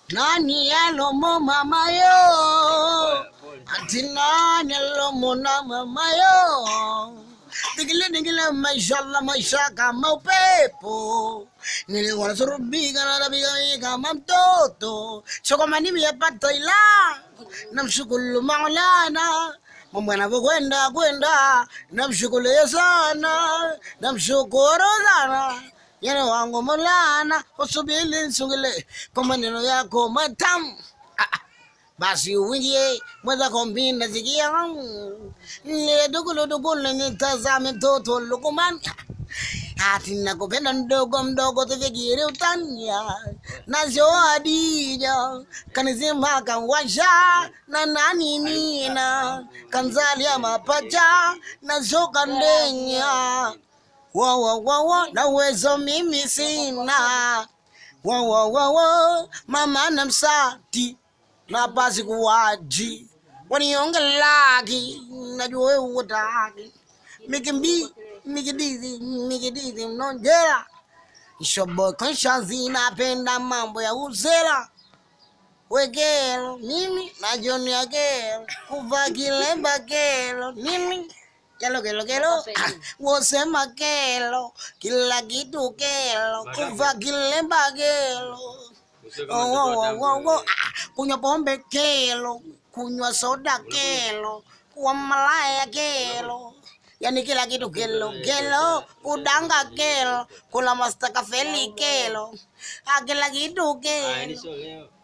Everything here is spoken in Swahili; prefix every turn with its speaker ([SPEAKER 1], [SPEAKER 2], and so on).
[SPEAKER 1] nani alomo mamayo ati nani alomona mamayo digile digile mashallah maisha kama upepo niliwana surubika na rabika kama mtoto chokomani viyapata ila namshukuru maulana mambo yanavyokwenda kwenda namshukuru sana namshukuru sana yana wangu mulana usubili nsungile kwa maneno yako matamu Ah, ah. basi uingie mweza kombina zikia leduguludugulu nitazame mtoto lukuman ati nakupenda mdogo mdogo tufikiri utania nazo adija kanizima kanwasha na nani nina kanzalia mapacha nazo kandenya wawawawa na uwezo mimi sina wawawawa mama na msati na pasi kuwaji waniongelaki najua wewe utaki mikimbi mikidizi mikidizi mnonjera shobo konshazi napenda mambo ya uzera wekelo mimi najonia kelo kuva kilemba kelo mimi kelo kelo kelo ah, wosema kelo kila kitu kelo kuva kilemba kelo Oh, oh, oh, oh, oh. Ah, kunywa pombe kelo kunywa soda kelo kuwa malaya kelo yani kila kitu kelo kelo kudanga kelo kula mastakafeli kelo Ah, kila kitu kelo